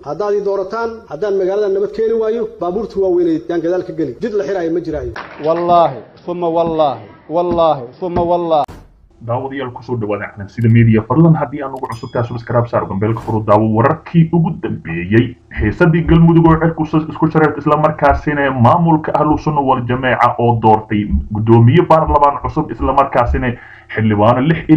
haddaad ii doorataan haddaan magaalada nabad keeni waayo baabuurta waaweyneed yaan gadaal ka geli jid la xiraayo ma jiraayo wallaahi uma wallaahi wallaahi uma wallaahi daawadayaal kusoo dhawaada calansida media fadlan haddii aan ugu cusubtaa subscribe saar gambeelka furu daawo wararkii ugu dambeeyey xiisadii galmudug oo cirku isku shareert islamarkaasina maamulka ahlu sunna wal jameeca oo doortay gudoomiye baarlamaan cusub islamarkaasina xildhibaano lix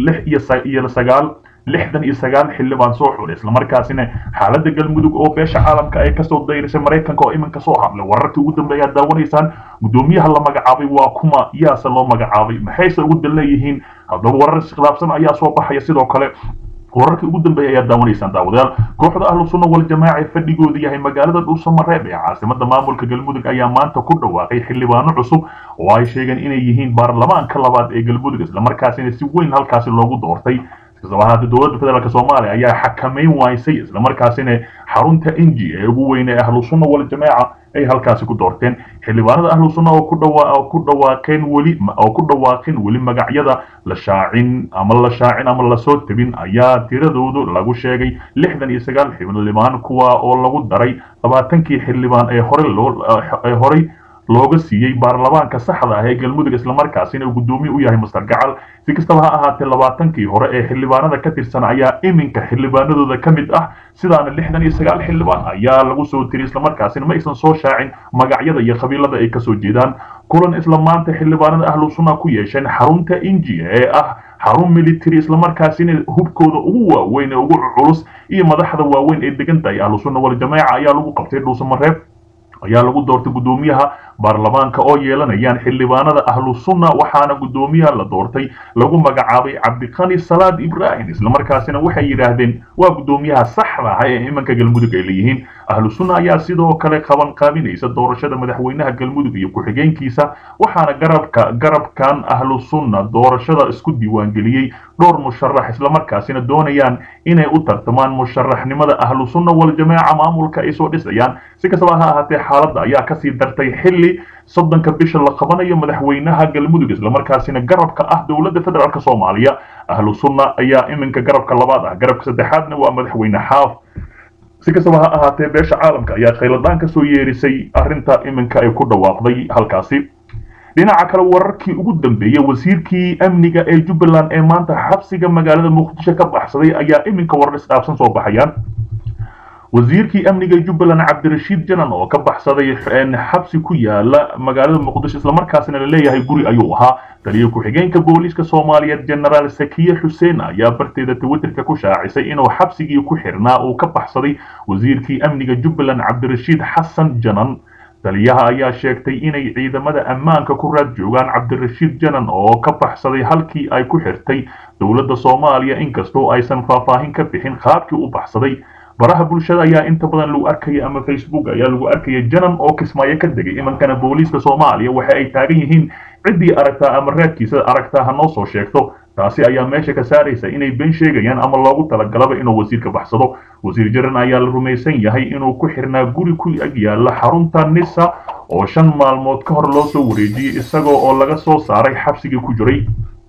iyo sagaal lixdan iyo sagaal xildhibaan soo xulay islamarkaasina xaaladda galmudug oo beesha caalamka ay kasoo dayrisay maraykanka oo iminka soo hadlay wararkii ugu dambeeya aad daawanaysaan gudoomiyaha la magacaabay waa kuma yaase loo magacaabay maxayse ugu dan leeyihiin haddaba warar iskhilaafsan ayaa soo baxaya sidoo kale wararkii ugu dambeeya ayaad daawanaysaan daawadayaal kooxda ahlu sunna wal jamaaca ee fadhigoodu yahay magaalada dhuusamareeb ee caasimada maamulka galmudug ayaa maanta ku dhawaaqay xildhibaano cusub oo ay sheegeen inay yihiin baarlamaanka labaad ee galmudug islamarkaasina si weyn halkaasi loogu doortay islamarkaasi dowladda federaalk soomaaliya ayaa xakameyn waysay islamarkaasina xarunta inji ee ugu weyn ee ahlu sunna wal jamaaca ay halkaasi ku doorteen xildhibaanada ahlu sunna oo ku dhawa ku dhawaaqeen weli oo ku dhawaaqin weli magacyada la shaacin ama la shaacin ama lasoo tabin ayaa tiradoodu lagu sheegay lixdan iyo sagaal xildhibaan kuwa oo lagu daray labaatankii xildhibaan ee hore loo ee horey looga siiyey baarlamaanka saxda ah ee galmudug islamarkaasina uu guddoomiye u yahay master gacal si kastaba ha ahaatee labaatankii hore ee xildhibaanada ka tirsan ayaa iminka xildhibaanadooda ka mid ah sidaana lixdan iyo sagaal xildhibaan ayaa lagu soo tiri islamarkaasina ma aysan soo shaacin magacyada iyo qabiilada ay kasoo jeedaan kulan isla maanta xildhibaanada ahlu sunna ku yeesheen xarunta inji ee ah xarun military islamarkaasina hubkooda ugu waaweyn ee ugu culus iyo madaxda waaweyn ee degan tahay ahlu sunna wal jamaaca ayaa lagu qabtay dhuusamareeb ayaa lagu doortay guddoomiyaha baarlamaanka oo yeelanayaan xildhibaanada ahlu sunna waxaana guddoomiyaha la doortay lagu magacaabay cabdiqani salaad ibraahim islamarkaasina waxay yidhaahdeen waa guddoomiyaha saxda ah ee imanka galmudug ay leeyihiin ahlu sunna ayaa sidoo kale qaban qaabinaysa doorashada madaxweynaha galmudug iyo ku-xigeenkiisa waxaana garabka garabkan ahlu sunna doorashada isku diiwaangeliyey dhowr musharax islamarkaasina doonayaan inay u tartamaan musharaxnimada ahlu sunna wal jamaaca maamulka ay soo dhisayaan si kastaba ha ahaatee xaaladda ayaa kasii dartay xilli soddonka bisha la qabanayo madaxweynaha galmudug islamarkaasina garabka ah dowladda federaalk soomaaliya ahlu sunna ayaa iminka garabka labaad ah garabka saddexaadna waa madaxweyne xaaf si kastaba ha ahaatee beesha caalamka ayaa khayladaan kasoo yeerisay arrinta iminka ay ku dhawaaqday halkaasi dhinaca kale wararkii ugu dambeeyey wasiirkii amniga ee jubbaland ee maanta xabsiga magaalada muqdisho ka baxsaday ayaa iminka warar isdhaafsan soo baxayaan wasiirkii amniga jubbaland cabdirashiid janan oo ka baxsaday xabsi ku yaala magaalada muqdisho islamarkaasina la leeyahay guri ayuu ahaa taliya ku-xigeenka booliiska soomaaliyeed genaraal sakiye xuseen ayaa barteeda twitterka ku shaacisay inuu xabsigii ku xirnaa uu ka baxsaday wasiirkii amniga jubbaland cabdirashiid xasan janan taliyaha ayaa sheegtay inay ciidamada ammaanka ku raad joogaan cabdirashiid janan oo ka baxsaday halkii ay ku xirtay dowladda soomaaliya inkastoo aysan faahfaahin ka bixin qaabkii u baxsaday baraha bulshada ayaa inta badan lagu arkaya ama facebook ayaa lagu arkaya janan oo kismaayo ka degay imankana booliiska soomaaliya waxa ay taagan yihiin ciddii aragtaa ama raadkiisa aragtaa ha noo soo sheegto taasi ayaa meesha ka saaraysa inay been sheegayaan ama loogu talagalaba inuu wasiirka baxsado wasiir jaran ayaa la rumaysan yahay inuu ku xirnaa guri ku ag yaala xarunta nisa oo shan maalmood ka hor loo soo wareejiyey isagoo oo laga soo saaray xabsigii ku jiray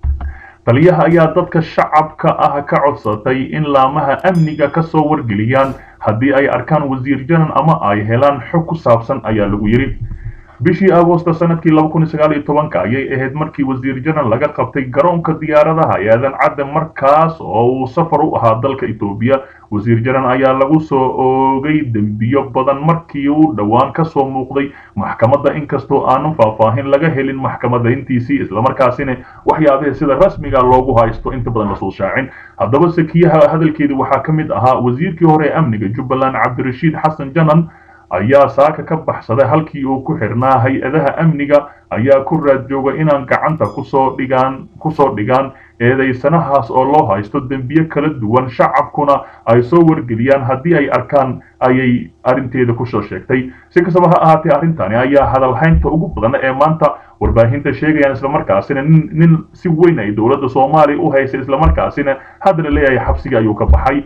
taliyaha ayaa dadka shacabka ah ka codsatay in laamaha amniga ka soo wargeliyaan haddii ay arkaan wasiir janan ama ay helaan xog ku saabsan ayaa lagu yidhi bishii agoosta sanadkii laba kun iyo sagaal iyo tobanka ayay ahayd markii wasiir janan laga qabtay garoonka diyaaradaha eedan cadde markaas oo uu safar u ahaa dalka etoobiya wasiir janan ayaa lagu soo oogay dembiyo badan markii uu dhowaan ka soo muuqday maxkamadda inkastoo aanan faahfaahin laga helin maxkamadda intiisii islamarkaasina waxyaabihii sida rasmiga loogu haysto inta badan lasoo shaacin haddaba sakiyaha hadalkeedii waxaa ka mid ahaa wasiirkii hore ee amniga jubbaland cabdirashiid xasan janan ayaa saaka ka baxsaday halkii uu ku xirnaa hay-adaha amniga ayaa ku raad jooga inaan gacanta kusoo dhigaan kusoo dhigaan eedaysanahaas oo loo haysto dembiyo kala duwan shacabkuna ay soo wargeliyaan haddii ay arkaan ayay arrinteeda kusoo sheegtay si kastaba ha ahaatee arrintani ayaa hadalhaynta ugu badan ee maanta warbaahinta sheegayaan islamarkaasina nin nin si weyn ay dowladda soomaaliya u haysay islamarkaasina haddana leeyahay xabsiga ayuu ka baxay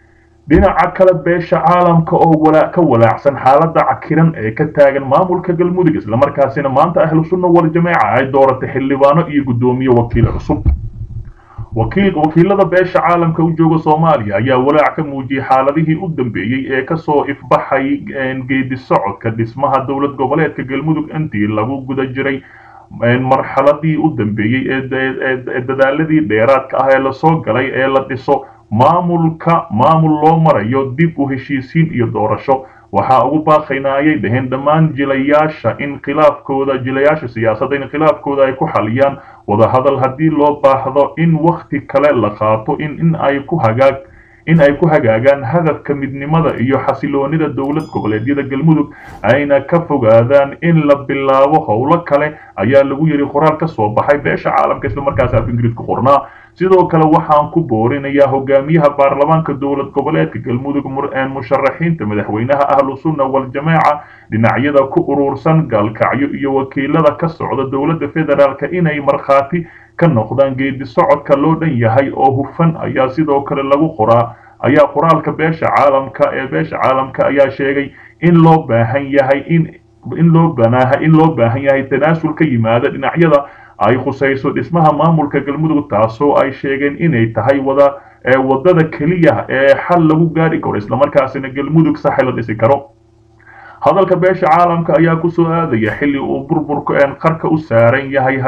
dhinaca kale beesha caalamka oo ka walaacsan xaaladda cakiran ee ka taagan maamulka galmudug islamarkaasina maanta ahlu sunna wal jameeca ay dooratay xildhibaano iyo guddoomiye wakiil cusub wakiilada beesha caalamka u jooga soomaaliya ayaa walaac ka muujiyey xaaladihii u dambeeyey ee kasoo ifbaxay geedi socodka dhismaha dowlad goboleedka galmudug intii lagu guda jiray marxaladii u dambeeyey ee dadaaladii dheeraadka ah ee lasoo galay ee la dhiso maamulka maamul loo marayo dib u heshiisiin iyo doorasho waxaa ugu baaqaynaa ayay dhaheen dhammaan jilayaasha in khilaafkooda jilayaasha siyaasadda in khilaafkooda ay ku xaliyaan wadahadal haddii loo baahdo in wakti kale la qaato in in ay ku hagaag in ay ku hagaagaan hadafka midnimada iyo xasiloonida dowlad goboleedyada galmudug ayna ka fogaadaan in la bilaabo howlo kale ayaa lagu yidhi qoraal ka soo baxay beesha caalamka islamarkaas af ingiriis ku qornaa sidoo kale waxaan ku boorinayaa hogaamiyaha baarlamaanka dowlad goboleedka galmudug musharaxiinta madaxweynaha ahlu sunna waljamaaca dhinacyada ku urursan gaalkacyo iyo wakiilada ka socda dowladda federaalka inay markhaati ka noqdaan geedi socodka loo dhan yahay oo hufan ayaa sidoo kale lagu qoraa ayaa qoraalka beesha caalamka ee beesha caalamka ayaa sheegay in loo baahan yahay in in loo banaaha in loo baahan yahay tanaasul ka yimaada dhinacyada ay khusayso dhismaha maamulka galmudug taasoo ay sheegeen inay tahay wada wadada keliya ee xal lagu gaari karo islamarkaasina galmudug saxi la dhisi karo hadalka beesha caalamka ayaa kusoo aadaya xilli uu burburka qarka u saaran yahay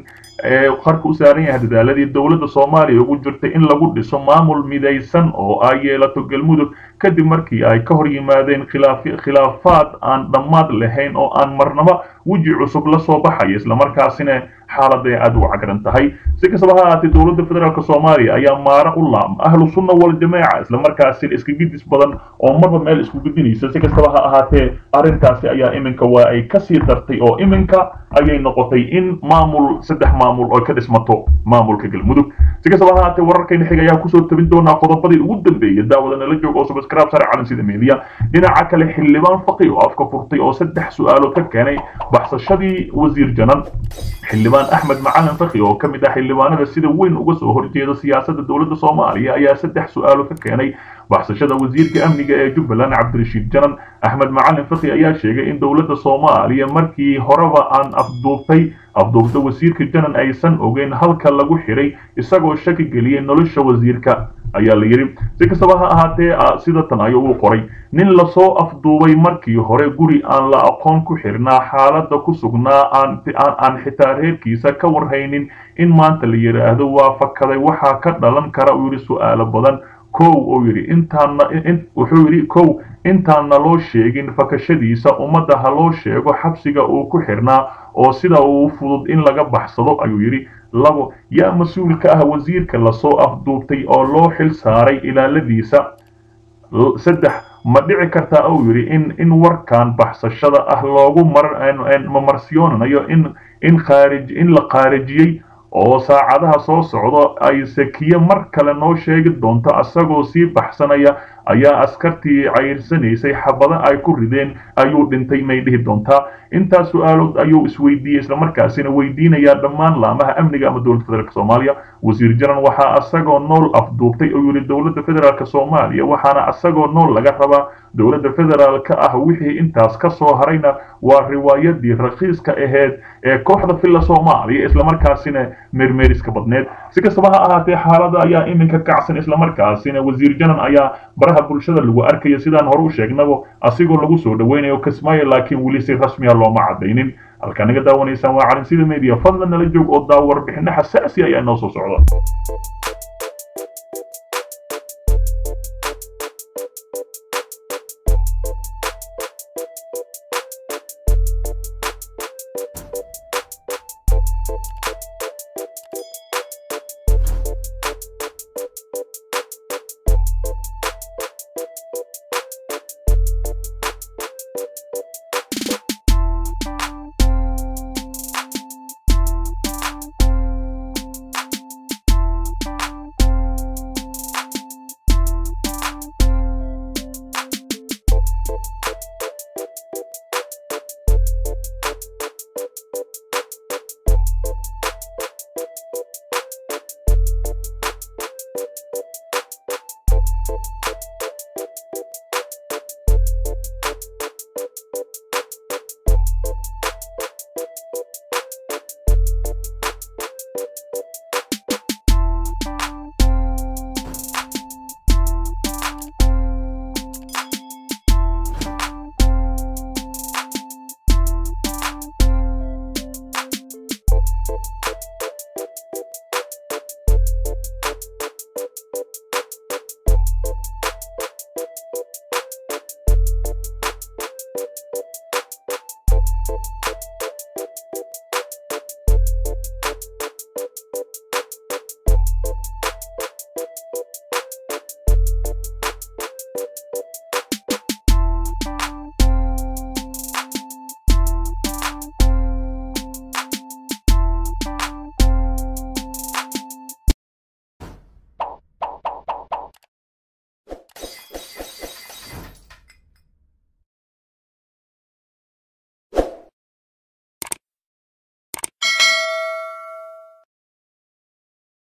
qarka u saaran yahay dadaaladii dowladda soomaaliya ugu jirtay in lagu dhiso maamul midaysan oo ay yeelato galmudug kadib markii ay ka hor yimaadeen khilaafaad aan dhammaad lahayn oo aan marnaba weji cusub la soo baxaya islamarkaasina xaaladay aada u cagran tahay si kastaba ha ahaatee dowladda federaalk soomaaliya ayaa maara u laam ahlu sunna waljamaaca islamarkaasina iska gidis badan oo marba meel isku gudinaysa si kastaba ha ahaatee arrintaasi ayaa iminka waa ay kasii dartay oo iminka ayay noqotay in maamul saddex maamul oo ka dhismato maamulka galmudug si kastaba ha ahaatee wararkayna xig ayaa kusoo tabin doonaa qodobadii ugu dambeeyay daawada nala joog oo subscribe sare calan sida media dhinaca kale xildhibaan faqi oo afka furtay oo saddex su-aalood ka keenay baxsashadii wasiir janan xildhibaan axmed macalin faqi oo ka mid ah xildhibaanada sida weyn uga soo horjeeda siyaasadda dowladda soomaaliya ayaa saddex su-aalo ka keenay baxsashada wasiirka amniga ee jubbaland cabdirashiid janan axmed macalin faqi ayaa sheegay in dowladda soomaaliya markii horeba aan afduubtay afduubta wasiirka janan aysan ogeyn halka lagu xiray isagoo shaki geliyay nolosha wasiirka ayaa la yidhi si kastaba ha ahaatee sida tan ayuu u qoray nin lasoo afduubay markii hore guri aan la aqoon ku xirnaa xaaladda ku sugnaa aan xitaa reerkiisa ka warhaynin in maanta la yidhaahdo waa fakaday waxaa ka dhalan kara uu yidhi su'aalo badan kow uu yidhi intaana wuxuu yidhi kow intaanna loo sheegin fakashadiisa ummadda ha loo sheego xabsiga uu ku xirnaa oo sida uu fudud in laga baxsado ayuu yidhi labo yaa mas-uul ka ah wasiirka lasoo afduubtay oo loo xil saaray ilaaladiisa saddex ma dhici kartaa uu yidhi in in warkan baxsashada ah loogu mamarsiyoonanayo in in khaarij in la khaarijiyey oo saacadaha soo socdo ay sakiye mar kale noo sheegi doonto asagoo sii baxsanaya ayaa askartii cayrsanaysay xabado ay ku rideen ayuu dhintay may dhihi doontaa intaas su-aalood ayuu isweydiiyey islamarkaasina weydiinayaa dhammaan laamaha amniga ama dowladda federaalk soomaaliya wasiir jaran waxaa asagoo nool afduubtay oo yidhi dowladda federaalk soomaaliya waxaana asagoo nool laga rabaa dowladda federaalka ah wixii intaas ka soo harayna waa riwaayadii rakiiska aheyd ee kooxda filla soomaaliya islamarkaasina meermeeriska badneed si kastaba ha ahaatee xaalada ayaa iminka kacsan islamarkaasina wasiir janan ayaa baraha bulshada lagu arkaya sidaan hore u sheegnaba asigoo lagu soo dhaweynayo kismaayo laakiin weli si rasmiya looma cadaynin halkaa naga daawanaysaan waa calin sida media fadlan nala joog oo daawo warbixino xasaasi ayaa inoo soo socda